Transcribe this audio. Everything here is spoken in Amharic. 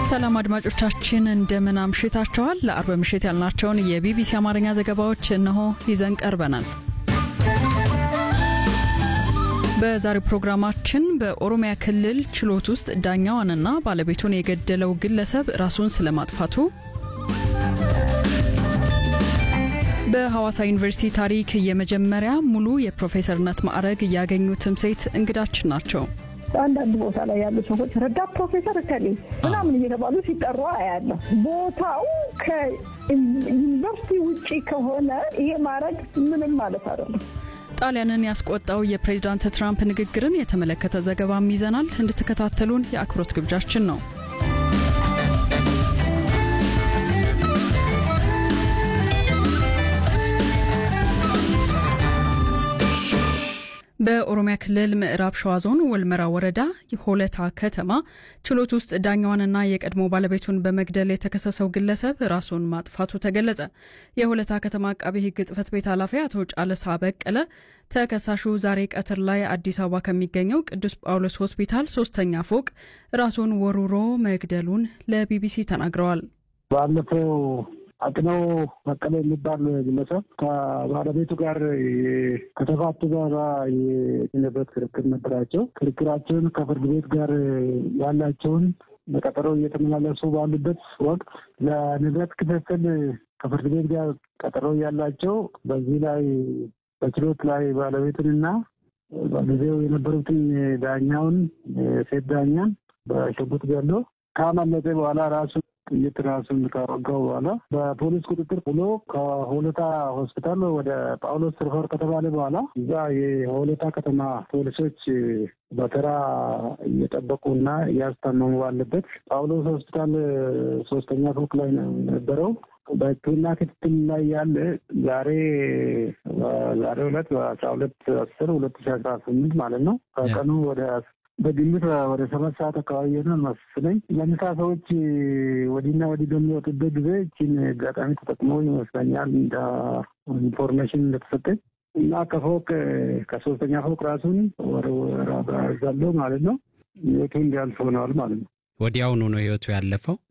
ሰላም አድማጮቻችን እንደምን አምሽታችኋል። ለአርብ ምሽት ያልናቸውን የቢቢሲ አማርኛ ዘገባዎች እነሆ ይዘን ቀርበናል። በዛሬው ፕሮግራማችን በኦሮሚያ ክልል ችሎት ውስጥ ዳኛዋንና ባለቤቱን የገደለው ግለሰብ ራሱን ስለማጥፋቱ፣ በሐዋሳ ዩኒቨርሲቲ ታሪክ የመጀመሪያ ሙሉ የፕሮፌሰርነት ማዕረግ ያገኙትም ሴት እንግዳችን ናቸው። አንዳንድ ቦታ ላይ ያሉ ሰዎች ረዳት ፕሮፌሰር እከሌ ምናምን እየተባሉ ሲጠሩ አያለሁ። ቦታው ከዩኒቨርሲቲ ውጪ ከሆነ ይሄ ማድረግ ምንም ማለት አይደለም። ጣሊያንን ያስቆጣው የፕሬዚዳንት ትራምፕ ንግግርን የተመለከተ ዘገባም ይዘናል። እንድትከታተሉን የአክብሮት ግብዣችን ነው። በኦሮሚያ ክልል ምዕራብ ሸዋ ዞን ወልመራ ወረዳ ሆለታ ከተማ ችሎት ውስጥ ዳኛዋንና የቀድሞ ባለቤቱን በመግደል የተከሰሰው ግለሰብ ራሱን ማጥፋቱ ተገለጸ። የሆለታ ከተማ አቃቤ ሕግ ጽሕፈት ቤት ኃላፊ አቶ ጫለሳ በቀለ ተከሳሹ ዛሬ ቀትር ላይ አዲስ አበባ ከሚገኘው ቅዱስ ጳውሎስ ሆስፒታል ሶስተኛ ፎቅ ራሱን ወሩሮ መግደሉን ለቢቢሲ ተናግረዋል። ባለፈው አቅነው በቀለ የሚባል ግለሰብ ከባለቤቱ ጋር ከተፋቱ በኋላ የንብረት ክርክር ነበራቸው። ክርክራቸውን ከፍርድ ቤት ጋር ያላቸውን በቀጠሮ እየተመላለሱ ባሉበት ወቅት ለንብረት ክፍፍል ከፍርድ ቤት ጋር ቀጠሮ ያላቸው በዚህ ላይ በችሎት ላይ ባለቤቱንና በጊዜው የነበሩትን ዳኛውን ሴት ዳኛን በሽጉጥ ገሎ ካመለጠ በኋላ ራሱ ጥይት ራሱን ካወጋው በኋላ በፖሊስ ቁጥጥር ብሎ ከሆለታ ሆስፒታል ወደ ጳውሎስ ሪፈር ከተባለ በኋላ እዛ የሆለታ ከተማ ፖሊሶች በተራ እየጠበቁና እያስታመሙ ባለበት ጳውሎስ ሆስፒታል ሶስተኛ ፎቅ ላይ ነው የነበረው። በሕክምና ክትትል ላይ ያለ ዛሬ ዛሬ ሁለት በአስራ ሁለት አስር ሁለት ሺ አስራ ስምንት ማለት ነው ከቀኑ ወደ በግምት ወደ ሰባት ሰዓት አካባቢ የሆነ መስለኝ ለምሳ ሰዎች ወዲና ወዲህ በሚወጡበት ጊዜ እችን አጋጣሚ ተጠቅሞ ይመስለኛል እንደ ኢንፎርሜሽን እንደተሰጠኝ እና ከፎቅ ከሶስተኛ ፎቅ ራሱን ወረወራዛለው ማለት ነው። ህይወቱ እንዲያልፍ ሆነዋል ማለት ነው። ወዲያውኑ ነው ህይወቱ ያለፈው።